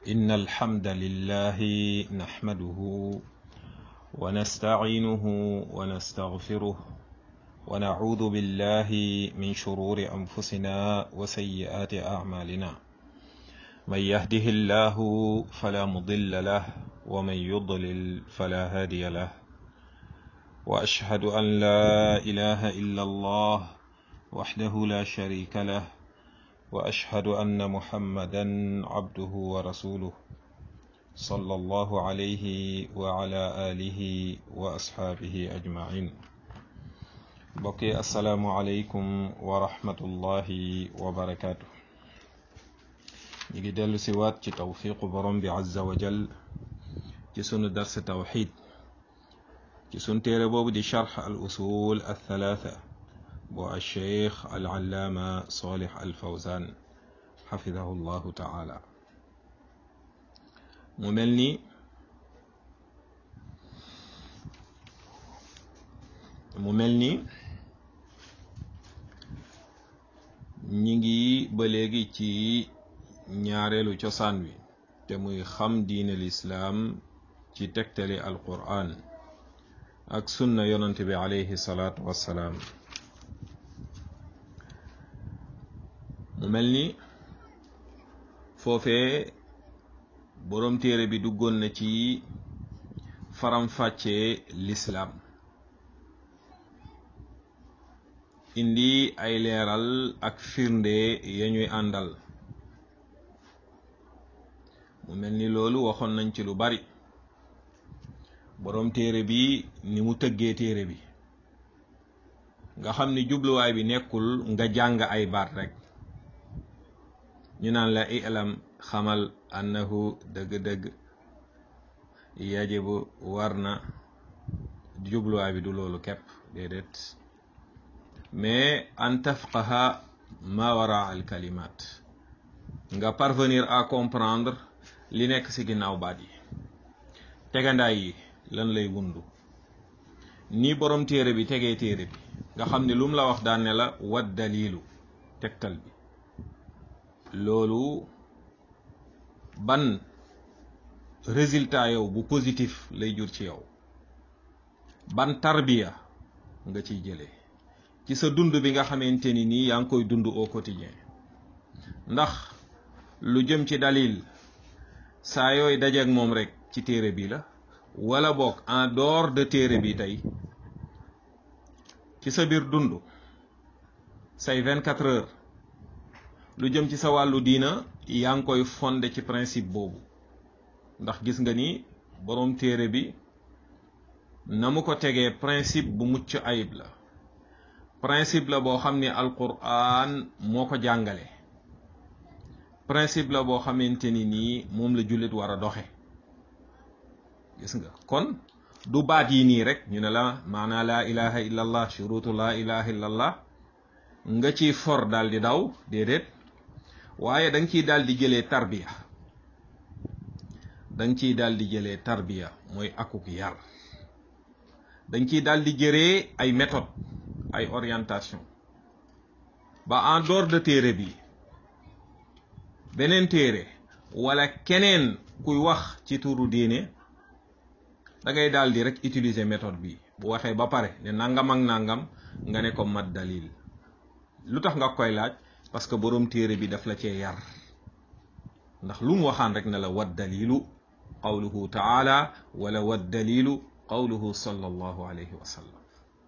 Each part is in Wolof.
إن الحمد لله نحمده ونستعينه ونستغفره ونعوذ بالله من شرور أنفسنا وسيئات أعمالنا من يهده الله فلا مضل له ومن يضلل فلا هادي له وأشهد أن لا إله إلا الله وحده لا شريك له واشهد ان محمدا عبده ورسوله صلى الله عليه وعلى اله واصحابه اجمعين بقي السلام عليكم ورحمه الله وبركاته نيجي دلو سيوات ci توفيق borom bi azza wa jal ci sunu dars tawhid ci sun téere boobu di sharh al usul al thalatha bu alcheikh alallaama solih alfawzan xafidahu llahu taala mu mel ni mu mel ni ñi ngi ba léegi ci ñaareelu cosaan wi te muy xam diine lislaam ci tegtali alquran ak sunna yonante bi alayhi salaatu wassalaam mu mel ni foofee boroom téere bi duggoon na ci faram-fàccee lislaam indi ay leeral ak firnde ya ñuy àndal mu mel ni loolu waxoon nañ ci lu bari boroom téere bi ni mu tëggee téere bi nga xam ni jubluwaay bi nekkul nga jàng ay baat rekk ñu naan la ilam xamal annahu dëgg-dëgg yajibu war na jubluwaay bi du loolu kepp déedéet mais an tafqaha ma wara al kalimat nga parvenir à comprendre li nekk ci ginnaaw baat yi tegandaay yi lan lay wundu ni borom téere bi tegee téere bi nga xam ni lum la wax daan ne la wat dalilu tegtal bi loolu ban résultat yow bu positif lay jur ci yow ban tarbiya nga ciy jëlee ci sa dund bi nga xamante ni nii yaa ngi koy dund au quotidien ndax lu jëm ci dalil saa yooy dajeek moom rek ci téere bi la wala boog en dehors de téere bi tey ci sa biir dund say 24 heures lu jëm ci sa wàllu diina yaa ngi koy fondé ci principe boobu ndax gis nga ni boroom téere bi na mu ko tegee principe bu mucc ayib la principe la boo xam ni alquran moo ko jàngale principe la boo xamante ni nii moom la jullit war a doxe gis nga kon du baat yi nii rek ñu ne la maanaa laa ilaha illa allah shurutu laa ilaha illa allah nga ci for daal di daw déedéet waaye da nga ciy daal di jëlee tarbiya da nga ciy daal di jëlee tarbiya mooy akuk yar da nga ciy daal di jëree ay méthode ay orientation ba en dehors de téere bi beneen téere wala keneen kuy wax ci turu diine da ngay daal di rek utiliser méthode bi bu waxee ba pare ne nangam ak nangam nga ne ko mat dalil lu tax nga koy laaj parce que boroom téere bi daf la cee yar ndax lu mu waxaan rek ne la wat dalilu qawluhu taala wala wat dalilu qawluhu sallallahu alayhi wa sallam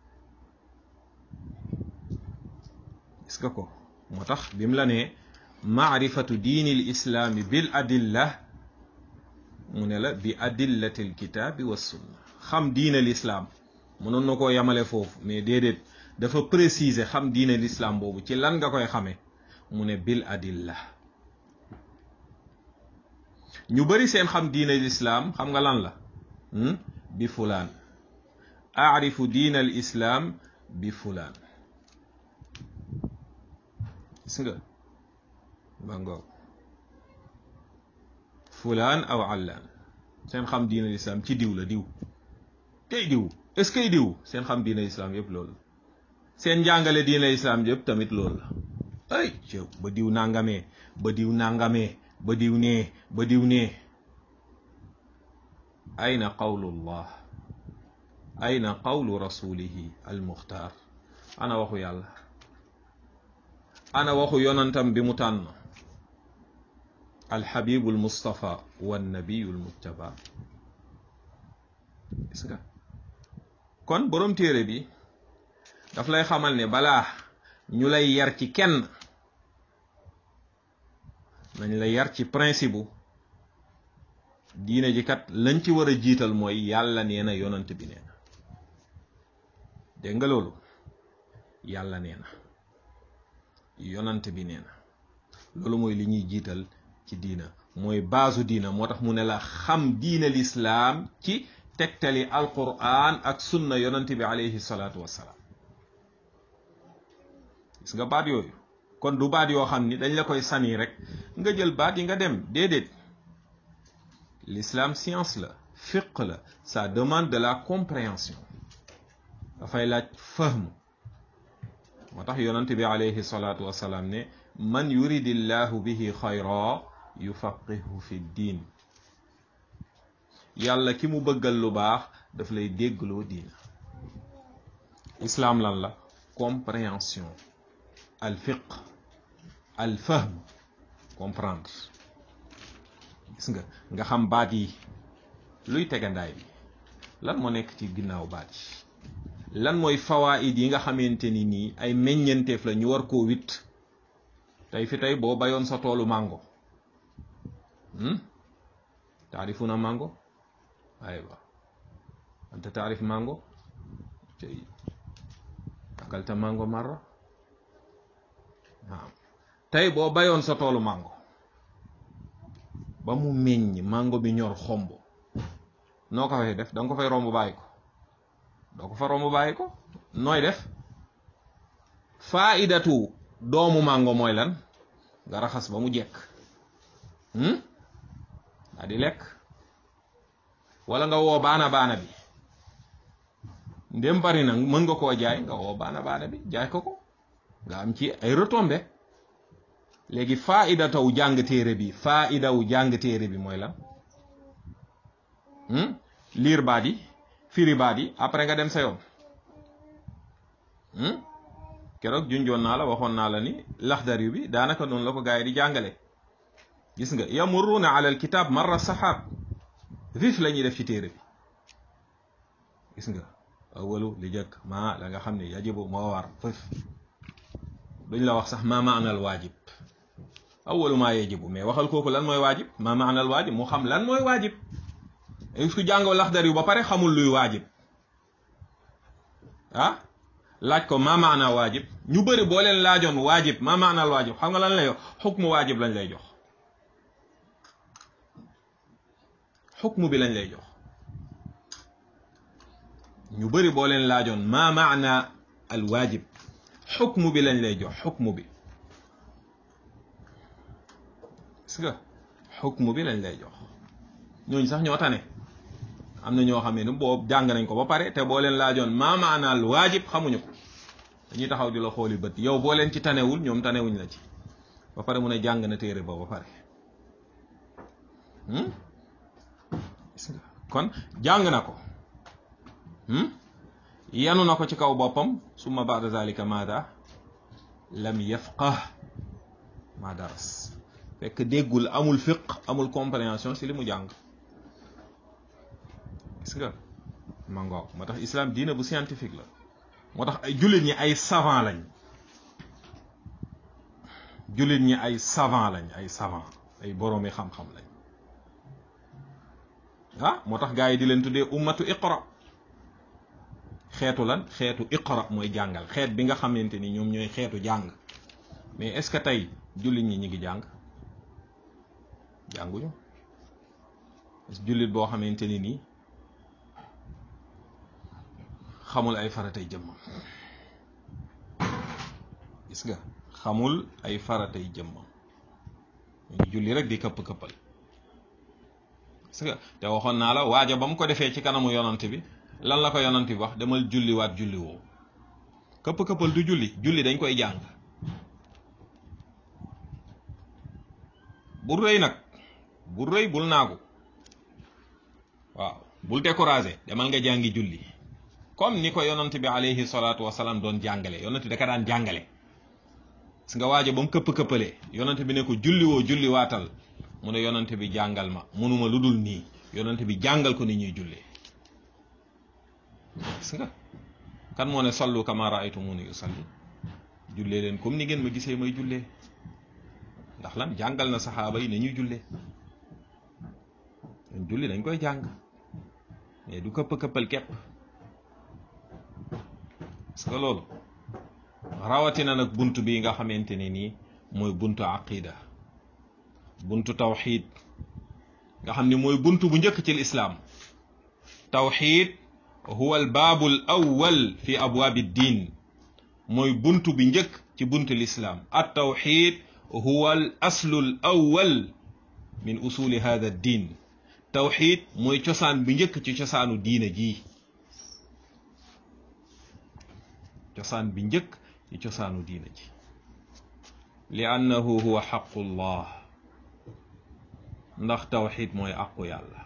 gis nga ko moo tax bi mu la ne maarifatu diini l islaami bil adilla mu ne la bi adillati l kitaabi wa sunna xam diine lislaam mënoon na koo yamale foofu mais déedéet dafa préciser xam diine l'islam boobu ci lan nga koy xamee mu ne bil adilla ñu bari seen xam diine l'islam xam nga lan la bi fulaan aarifu diine al islam bi fulaan gis nga ba ngoog fulaan aw allaan seen xam diine l'islam ci diw la diw tey diw est-ce que diw seen xam diine l'islam yëpp loolu seen njàngale diine islam yëpp tamit loolu la ay cëw ba diw nangamee ba diw nangamee ba diw nee ba diw nee ayna qawlullah ayna qawlu rasulihi almuxtaar ana waxu yàlla ana waxu yonantam bi mu tànn alxabibu almustafa wannabiyu almujtaba gis nga kon boroom téere bi daf lay xamal ne balaa ñu lay yar ci kenn nañ la yar ci principe bu diine ji kat lañ ci war a jiital mooy yàlla nee na yonant bi nee na dégg nga loolu yàlla nee na yonant bi nee na loolu mooy li ñuy jiital ci diina mooy baasu diina moo tax mu ne la xam diina lislaam ci tegtali alquran ak sunna yonant bi alayhi salaatu wassalaam gis nga baat yooyu kon du baat yoo xam ni dañ la koy sani rek nga jël baat yi nga dem déedéet l'islam science la fiq la ça demande de la compréhension dafay laaj fahm moo tax yonante bi alayhi salaatu wasalaam ne man yuridillahu bihi xayra yufaqihu fi diin yàlla ki mu bëggal lu baax daf lay déggloo diina islam lan la compréhension al fiq al fahm comprendre gis nga nga xam baat yi luy tegandaay bi lan moo nekk ci ginnaaw baat yi lan mooy fawaid yi nga xamante ni nii ay meññenteef la ñu war koo witt tey fi tey boo bayoon sa toolu mango taarifuna mango aywa anta taarif mango cey akalta mango marra waaw tey boo bayoon sa toolu mango ba mu meññ mango bi ñor xomb noo ko fay def da nga ko fay romb bàyyi ko doo ko fa romb bàyyi ko nooy def faidatu doomu mango mooy lan nga raxas ba mu jekk daa di lekk wala nga woo baana baana bi ndem bari na mën nga koo jaay nga woo baana baana bi jaay ko ko nga am ci ay retombées léegi faida taw jàng téere bi faida wu jàng téere bi mooy lan liir baat yi firi baat yi après nga dem sa yoon keroog junjoon naa la waxoon naa la ni laxdar yu bi daanaka noonu la ko gars yi di jàngale gis nga yamurruuna ala alkitab marra saxaab vif la ñuy def ci téere bi gis nga awalu li jëkk maa la nga xam ne yajibu moo war fëf duñ la wax sax maa maanal waajib awalu maa yajibu mais waxal kooku lan mooy waajib maa maanal waajib mu xam lan mooy waajib su jàngoo laxdar yu ba pare xamul luy waajib ah laaj ko maa maana waajib ñu bëri boo leen laajoon waajib maa maanal waajib xam nga lan lay wax xukmu waajib lañ lay jox xukmu bi lañ lay jox ñu bëri boo leen laajoon maa maana al waajib xukmu bi lañ lay jox xukmu bi gis nga xukmu bi lañ lay jox ñooñu sax ñoo tane am na ñoo xam ne boo jàng nañ ko ba pare te boo leen laajoon maa maanaal waajib xamuñu ko dañuy taxaw di la xooli bët yow boo leen ci tanewul ñoom tanewuñ la ci ba pare mu ne jàng na téere ba ba pare gis nga kon jàng na ko yanu na ko ci kaw boppam summa baada zalika maada lam yafqah ma daras fekk déggul amul fiq amul compréhension si li mu jàng gis nga ma ngoog moo tax islam diina bu scientifique la moo tax ay jullit ñi ay savant lañ jullit ñi ay savant lañ ay savant ay boroomi xam-xam lañ ah moo tax gaa yi di leen tuddee ummatu iqra xeetu lan xeetu iqra mooy jàngal xeet bi nga xamante ni ñoom ñooy xeetu jàng mais est-ce que tey jullit ñi ñi ngi jàng jànguñu jullit boo xamante ni nii xamul ay faratay jëmmam gis nga xamul ay faratay jëmmam ñu julli rek di këpp-këppal gis nga te waxoon naa la waaja ba mu ko defee ci kanamu yonant bi lan la ko yonant bi wax demal julliwaat julli woowu këpp-këppal du julli julli dañ koy jàng bul rëy nag bul rëy bul naagu waaw bul découragé demal nga jàngi julli comme ni ko yonant bi alayhi salaatu wasalaam doon jàngale yonant bi da ka daan jàngale gis nga waajo ba mu këpp-këppalee yonant bi ne ko julli woo julli waatal mu ne yonant bi jàngal ma munuma lu dul nii yonant bi jàngal ko ni ñuy jullee gis nga kan moo ne sallu kama raaytumuni usalli jullee leen comme ni ngeen ma gisee may jullee ndax lan jàngal na saxaaba yi ne ñuy jullee ñun julli dañ koy jàng mais du këpp këppal képp parce que loolu rawatina nag bunt bi nga xamante ne nii mooy buntu aqida buntu tawxid nga xam ne mooy buntu bu njëkk ci lislaam tawxid huwa al baabu al awwal fi abwaabi diin mooy buntu bi njëkk ci buntu lislaam at tawxid huwa al aslu al awwal min usuli hada diin tawxid mooy cosaan bi njëkk ci cosaanu diine jii cosaan bi njëkk ci cosaanu diine ji li annahu huwa xaqullah ndax tawxid mooy aqu yàlla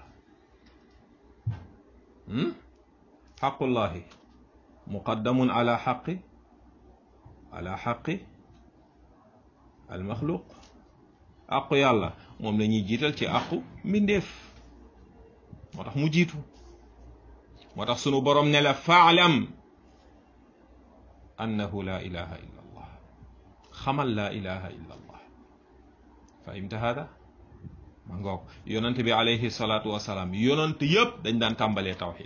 xaqullahi muqaddamun ala xaqi ala xaqi almaxluq aqu yàlla moom la ñuy jiital ci aqu mbindeef moo tax mu jiitu moo tax sunu borom ne la faalam annahu la ilaha illa allah xamal la ilaha illa allah fahimta hada ma ngoog yonent bi alayhi salaatu wasalaam yonent yëpp dañ daan tàmbalee tawxid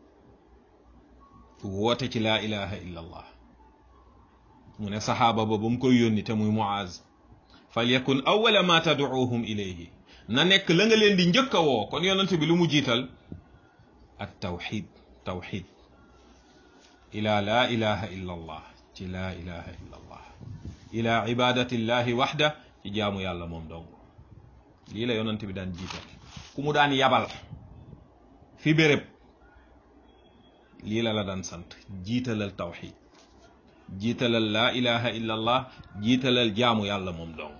woote ci laa ilaha illa allah mu ne saxaaba ba ba mu koy yónni te muy muaz fal yakun awala ma tadcuuhum ilayhi na nekk la nga leen di njëkk a woo kon yonent bi lu mu jiital at tawxid tawxid ila laa ilaha illa allah ci laa ilaha illa allah ila ibadati llahi waxda ci jaamu yàlla moom dong lii la yonent bi daan jiital ku mu daan yabal fi béréb lii la la daan sant jiitalal tawxid jiitalal laa ilaha illa allah jiitalal jaamu yàlla moom dong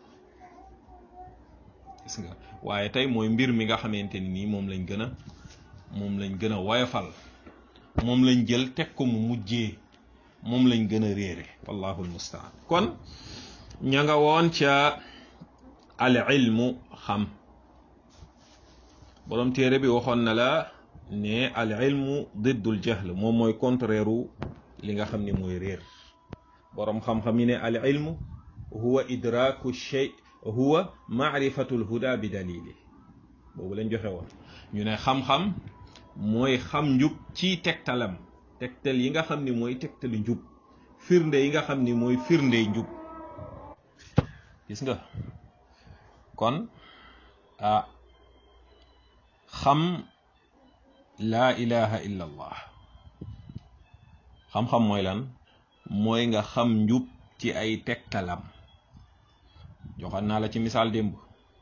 gis nga waaye tey mooy mbir mi nga xamante ni nii moom lañ gën a moom lañ gën a woyofal moom lañ jël teg ko mu mujjee moom lañ gën a réere wallahu almustaan kon ña nga woon ca al ilmu xam borom téere bi waxoon na la ne al ilmu diddul jahl moom mooy contraire u li nga xam ni mooy réer borom xam-xam yi ne al ilmu huwa idraku shay huwa maarifatu lhuda bi dalili boobu lañ joxe woon ñu ne xam-xam mooy xam njub ci tegtalam tegtal yi nga xam ni mooy tegtali njub firnde yi nga xam ni mooy firnde njub gis nga kon ah xam laa ilaha illa allah xam-xam mooy lan mooy nga xam njub ci ay tegtalam joxan naa la ci misaal démb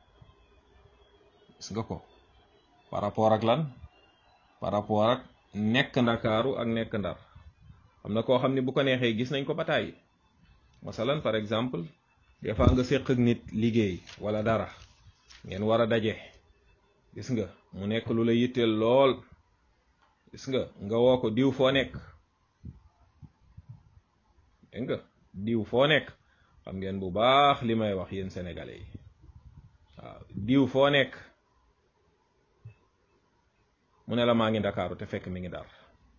gis nga ko par rapport ak lan par rapport ak nekk ndakaaru ak nekk ndar xam na koo xam ni bu ko neexee gis nañ ko ba tàyyi masalan par exemple des fois nga séq ak nit liggéey wala dara ngeen war a daje gis nga mu nekk lu la yitteel lool gis nga nga woo ko diw foo nekk dégg nga diw foo nekk xam ngeen bu baax li may wax yéen sénégalais yi waaw diw foo nekk mu ne la maa ngi ndakaaru te fekk mi ngi dar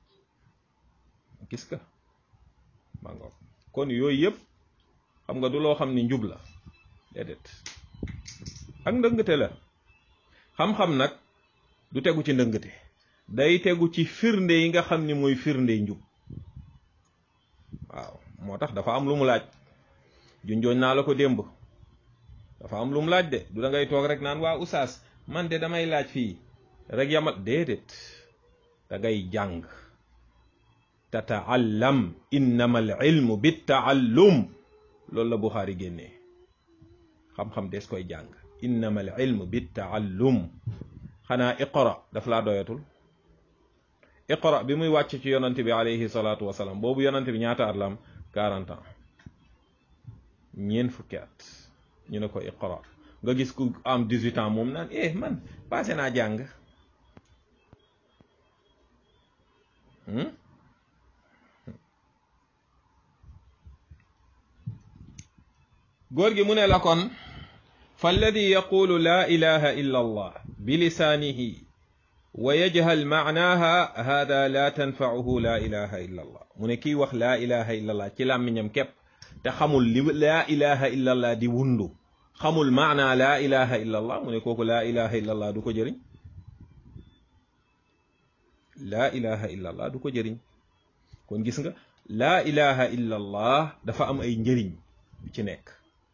gis nga ma ngoog kon yooyu yëpp xam nga du loo xam ni njub la déedéet ak ndëngate la xam-xam nag du tegu ci ndëngate day tegu ci firnde yi nga xam ni mooy firnde njub waaw moo tax dafa am lu mu laaj junjooñ naa la ko démb dafa am lu mu laaj de du da ngay toog rek naan waa usaas man de damay laaj fii rek yamal déedéet da ngay jàng tataallam innama al ilmu bittaallum loolu la Buxaari génnee xam-xam des koy jàng innama al ilmu bittaallum xanaa iqra daf laa doyatul iqra bi muy wàcc ci yonante bi alayhi salaatu wasalaam boobu yonante bi ñaata at la am 40 ans ñeent fukki at ñu ne ko iqra nga gis ku am 18 ans moom naan eh man passé naa jàng góor gi mu ne la kon falladi yaqulu laa ilaha illa allah bilisaanihi wa yajhal maanaaha hada la tanfauhu laa ilaha illa allah mu ne kiy wax laa ilaha illa allah ci làmmiñam képp te xamul li laa ilaha illa allah di wundu xamul maanaa laa ilaha illa allah mu ne kooku laa ilaha illa allah du ko jëriñ laa ilaha illa allah du ko jëriñ kon gis nga laa ilaha illa allah dafa am ay njëriñ yu ci nekk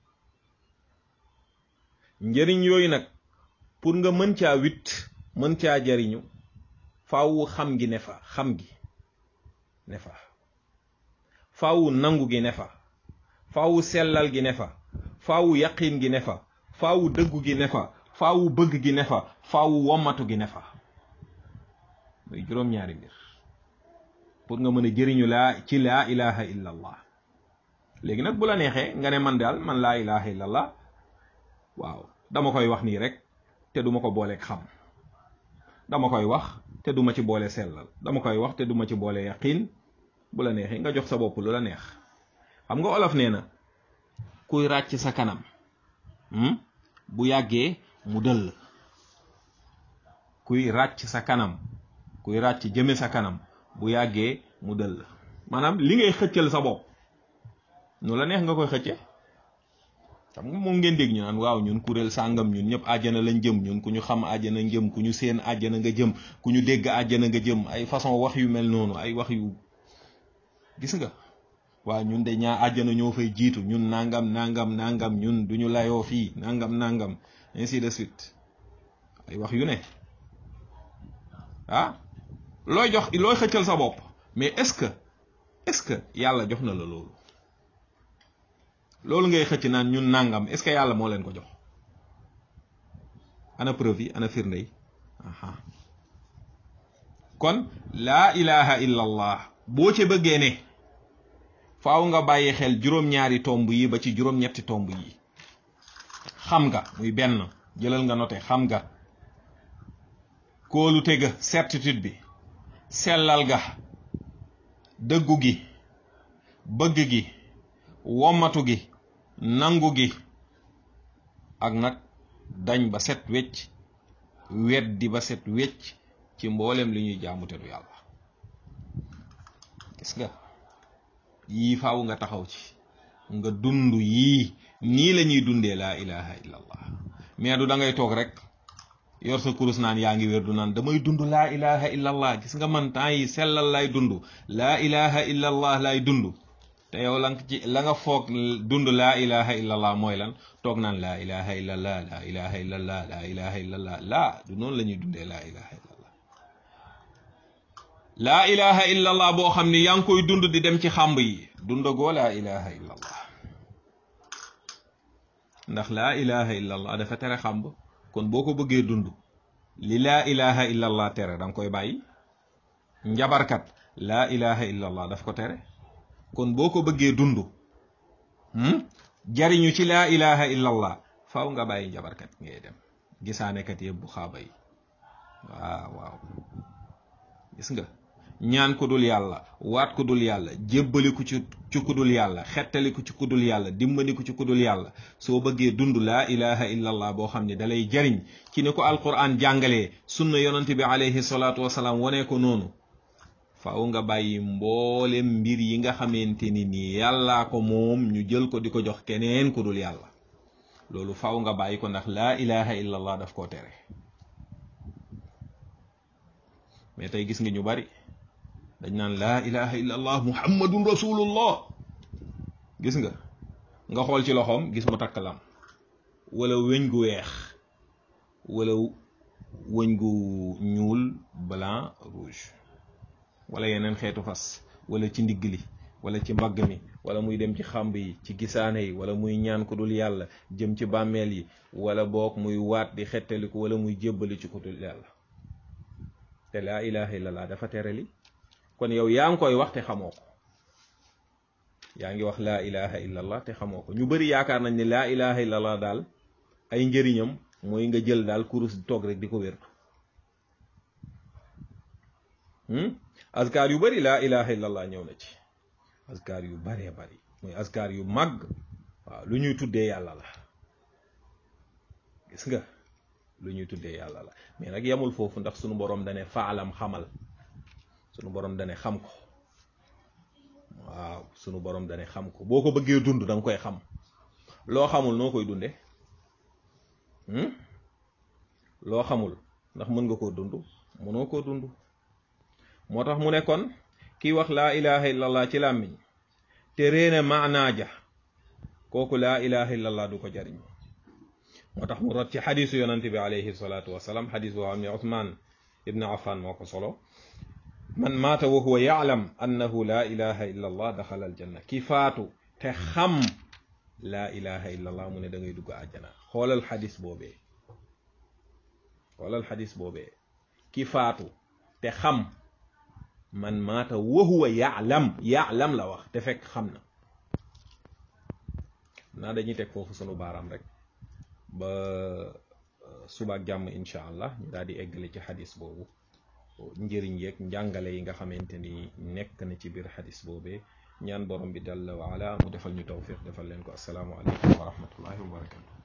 njëriñ yooyu nag pour nga mën caa wit mën caa jariñu faawu xam gi ne fa xam gi ne fa faawu nangu gi ne fa faawu sellal gi ne fa faawu yaqin gi ne fa faawu dëggu gi ne fa faawu bëgg gi ne fa faawu wommatu gi ne fa muy juróom-ñaari mbir pour nga mën a jëriñu laa ci laa ilaha illa allah léegi nag bu la neexee nga ne man daal man laa ilaha illa allah waaw dama koy wax nii rek te duma ko booleeg xam dama koy wax te duma ci boole sellal dama koy wax te duma ci boole yaqin bu la neexee nga jox sa bopp lu la neex xam nga olof nee na kuy ràcc sa kanam bu yàggee mu dëll kuy ràcc sa kanam kuy ràcc jëme sa kanam bu yàggee mu dëll maanaam li ngay xëccal sa bopp nu la neex nga koy xëcce xam nga moom ngeen dégg ñu naan waaw ñun kuréel sàngam ñun ñëpp àjjana lañ jëm ñun ku ñu xam àjjana jëm ku ñu seen àjjana nga jëm ku ñu dégg àjjana nga jëm ay façon wax yu mel noonu ay wax yu gis nga waaw ñun de ñaa àjjana ñoo fay jiitu ñun nangam nangam nangam ñun duñu layoo fii nangam nangam ainsi de suite ay wax yu ne ah looy jox looy xëccal sa bopp mais est-ce que est-ce que yàlla jox na la loolu loolu ngay xëcc naan ñun nangam est-ce que yàlla moo leen ko jox ana preuve yi ana firnde yi aha kon laa ilaha illa allah boo ci bëggee ne faaw nga bàyyi xel juróom-ñaari tomb yi ba ci juróom-ñetti tomb yi xam nga muy benn jëlal nga noté xam nga kóolute ga certitude bi sellal ga dëggu gi bëgg gi wommatu gi nangu gi ak nag dañ ba set wecc weddi ba set wecc ci mboolem li ñuy jaamu te du yàlla gis nga yii faaw nga taxaw ci nga dund yii nii la ñuy dundee laa ilaha illa allah mais du da ngay toog rek yor sa kurus naan yaa ngi wér du naan damay dund laa ilaha illa allah gis nga man temps yi sellal lay dund laa ilaha illa allah lay dund te yow la nga ci la nga foog dund laa ilaha illa allah mooy lan toog naan laa ilaha illa allah laa ilaha illa allah laa ilaha illa allah laa du noonu la ñuy dundee laa ilaha illa allah laa ilaha illa allah boo xam ni yaa ngi koy dund di dem ci xàmb yi dundagoo laa ilaha illa allah ndax laa ilaha illa allah dafa tere xàmb kon boo ko bëggee dund li laa ilaha illa allah tere da nga koy bàyyi njabarkat laa ilaha illa allah daf ko tere kon boo ko bëggee dund jariñu ci laa ilaha illa allah faaw nga bàyyi njabarkat ngay dem gisaanekat yëpp bu xaaba yi waaw waaw gis nga ñaan ku dul yàlla waat ku dul yàlla jébbaliku ci ci ku dul yàlla xettaliku ci ku dul yàlla dimbaliku ci ku dul yàlla soo bëggee dund laa ilaha illa allah boo xam ne dalay jariñ ci ni ko alquran jàngalee sunna yonante bi alayhi salaatu wasalaam wanee ko noonu faaw nga bàyyi mboolem mbir yi nga xamante ni nii yàllaa ko moom ñu jël ko di ko jox keneen ku dul yàlla loolu faaw nga bàyyi ko ndax laa ilaha illa allah daf koo tere mais tey gis nga ñu bari dañ naan laa ilaha illa allah muhammadun rasulullah gis nga nga xool ci loxoom gis mu takk lam wala wëñ gu weex wala wëñ gu ñuul blanc rouge wala yeneen xeetu fas wala ci ndigg li wala ci mbagg mi wala muy dem ci xàmb yi ci gisaane yi wala muy ñaan ku dul yàlla jëm ci bàmmeel yi wala boog muy waat di xettaliku wala muy jébbali ci ku dul yàlla te laa ilaha illallah dafa tere li kon yow yaa ngi koy wax te xamoo ko yaa ngi wax laa ilaha illallah te xamoo ko ñu bari yaakaar nañ ne laa ilaha illallah daal ay njëriñam mooy nga jël daal kurus toog rek di ko wértu azkar yu bari laa ilaha illallah ñëw na ci azkar yu baree bari mooy azkar yu màgg waaw lu ñuy tuddee yàlla la gis nga lu ñuy tuddee yàlla la mais nag yemul foofu ndax sunu borom dane faalam xamal sunu borom dane xam ko waaw sunu borom dane xam ko boo ko bëggee dund da nga koy xam loo xamul noo koy dunde loo xamul ndax mën nga koo dund mënoo koo dund moo tax mu ne kon kii wax laa ilaha illallah ci làmmiñ te réene maanaa ja kooku laa ilaha illallah du ko jariñ moo tax mu rot ci xadisu yonante bi alayhi salaatu wasalaam xadis boo xam ne Usmaan ibn Affan moo ko solo man maata wa huwa yaalam annahu laa ilaha illa allah daxala aljanna ki faatu te xam laa ilaha illa allah mu ne da ngay dugg àjjana xoolal xadis boobee xoolal xadis boobee ki faatu te xam man maata wa huwa yaalam yaalam la wax te fekk xam na naa dañuy teg foofu sunu baaraam rek ba subaak jàmm incha allah ñu daal di eggale ci xadis boobu njëriñ yeeg njàngale yi nga xamante ni nekk na ci biir xadis boobee ñaan borom bi jalla wa ala mu defal ñu tawfiq defal leen ko asalaamu aleykum wa rahmatullahi wa barakatu